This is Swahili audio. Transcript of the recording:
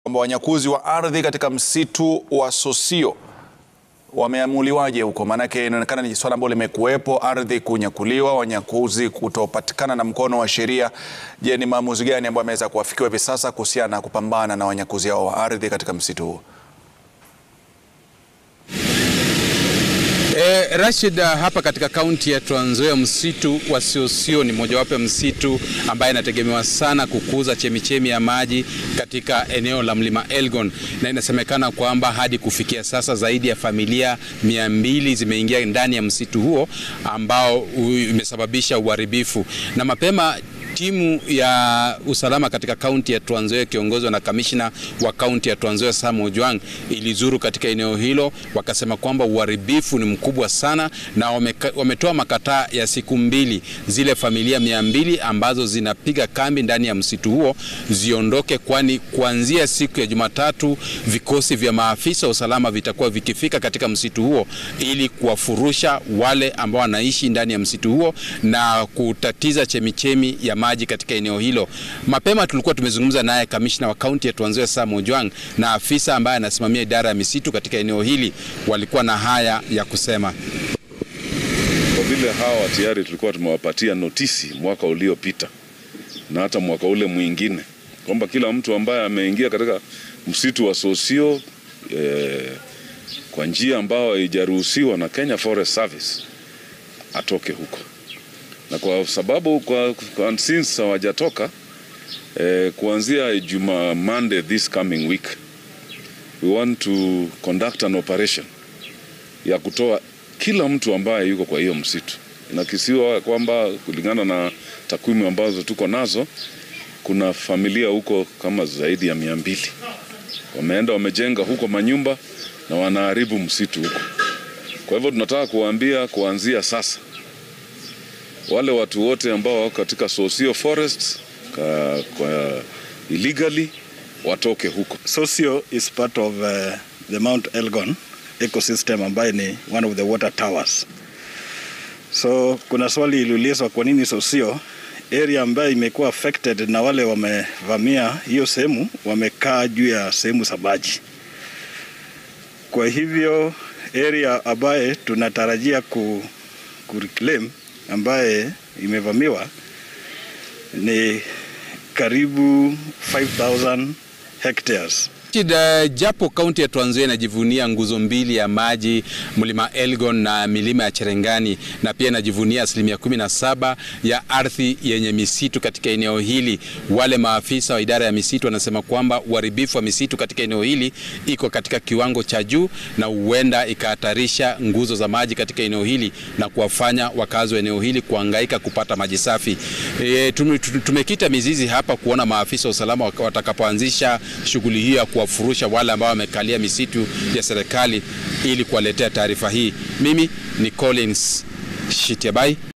kwamba wanyakuzi wa ardhi katika msitu wa Sosio wameamuliwaje huko? Maanake inaonekana ni swala ambalo limekuwepo, ardhi kunyakuliwa, wanyakuzi kutopatikana na mkono wa sheria. Je, ni maamuzi gani ambayo ameweza kuafikiwa hivi sasa kuhusiana na kupambana na wanyakuzi hao wa ardhi katika msitu huo? E, Rashid, hapa katika kaunti ya Trans Nzoia msitu wa Siosio ni mojawapo ya msitu ambaye inategemewa sana kukuza chemichemi ya maji katika eneo la mlima Elgon, na inasemekana kwamba hadi kufikia sasa zaidi ya familia mia mbili zimeingia ndani ya msitu huo ambao imesababisha uharibifu na mapema timu ya usalama katika kaunti ya Trans Nzoia ikiongozwa na kamishna wa kaunti ya Trans Nzoia Sam Ojwang ilizuru katika eneo hilo, wakasema kwamba uharibifu ni mkubwa sana, na wameka, wametoa makataa ya siku mbili, zile familia mia mbili ambazo zinapiga kambi ndani ya msitu huo ziondoke, kwani kuanzia siku ya Jumatatu vikosi vya maafisa wa usalama vitakuwa vikifika katika msitu huo ili kuwafurusha wale ambao wanaishi ndani ya msitu huo na kutatiza chemichemi ya maji katika eneo hilo. Mapema tulikuwa tumezungumza naye kamishna wa kaunti ya Trans Nzoia Sam Ojwang na afisa ambaye anasimamia idara ya misitu katika eneo hili, walikuwa na haya ya kusema. Kwa vile hawa tayari tulikuwa tumewapatia notisi mwaka uliopita na hata mwaka ule mwingine kwamba kila mtu ambaye ameingia katika msitu wa Sosio eh, kwa njia ambayo haijaruhusiwa na Kenya Forest Service atoke huko na kwa sababu kwa, kwa since hawajatoka eh, kuanzia Juma Monday this coming week we want to conduct an operation ya kutoa kila mtu ambaye yuko kwa hiyo msitu. Inakisiwa kwamba kulingana na takwimu ambazo tuko nazo, kuna familia huko kama zaidi ya mia mbili wameenda wamejenga huko manyumba na wanaharibu msitu huko. Kwa hivyo tunataka kuwaambia kuanzia sasa wale watu wote ambao wako katika Sosio Forest ka, kwa illegally watoke huko. Sosio is part of uh, the Mount Elgon ecosystem ambaye ni one of the water towers. So kuna swali iliulizwa kwa nini Sosio area ambayo imekuwa affected na wale wamevamia hiyo sehemu wamekaa juu ya sehemu za maji. Kwa hivyo area ambaye tunatarajia ku, ku reclaim ambaye imevamiwa ni karibu 5000 hectares. Japo kaunti ya Trans Nzoia inajivunia nguzo mbili ya maji mlima Elgon na milima ya Cherengani na pia inajivunia asilimia kumi na saba ya ardhi yenye misitu katika eneo hili, wale maafisa wa idara ya misitu wanasema kwamba uharibifu wa misitu katika eneo hili iko katika kiwango cha juu na huenda ikahatarisha nguzo za maji katika eneo hili na kuwafanya wakazi wa eneo hili kuhangaika kupata maji safi. E, tumekita mizizi hapa kuona maafisa wa usalama watakapoanzisha shughuli hiyo ya kuwafurusha wale ambao wamekalia misitu ya serikali ili kuwaletea taarifa hii. Mimi ni Collins Shitiabai.